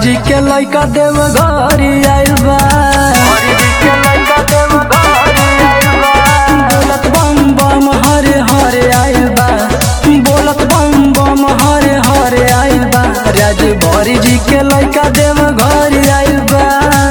जी के लइका देव घर आइल बा बोलत बम बम हरे हरे आइल बा बोलत बम बम हरे हरे आइल बा राज भरी जी के लइका देव घर आइल बा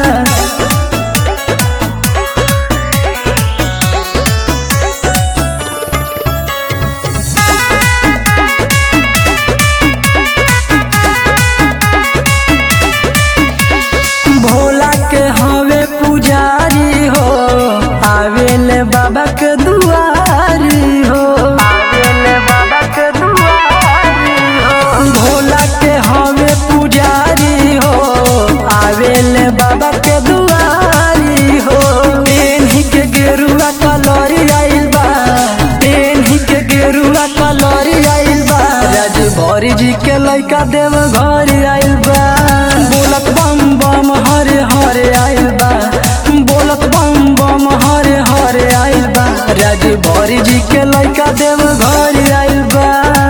भोला के हवे पुजारी हो आवेले बाबा के दुआरी हो आवेले बाबा के दुआरी हो भोला के हवे पुजारी हो आवेले बाबा के दुआरी हो पेन्ही के गेरुआ कलरी आइल बा पेन्ही के गेरुआ कलरी आइल बा राज भरी जी के लइका देव घर आइल बा बोलत बम बम हरे हरे आइल बा बोलत बम बम हरे हरे आइल बा राज भरी जी के लइका देव घर आइल बा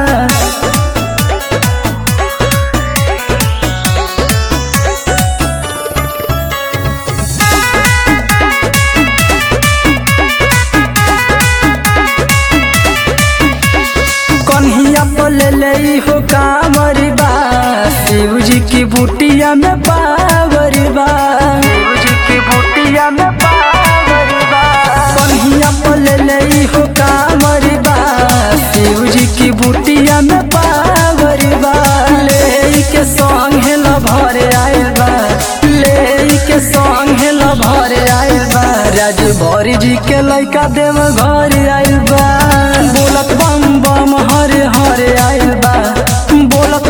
कन्हिया बोले ले हो कांवरी बा शिव जी की बुटिया में पावरी बा शिव जी की बुटिया में पावरी बा कन्हिया बोले ले हो कांवरी बा शिव जी की बुटिया में पावरी बा ले के संग हेल भरे आइल बा ले के संग हेल भरे आइल बा राज भरी जी के लइका देव घर आइल बा बोलत बम बम हरे हरे आइल बा बोलत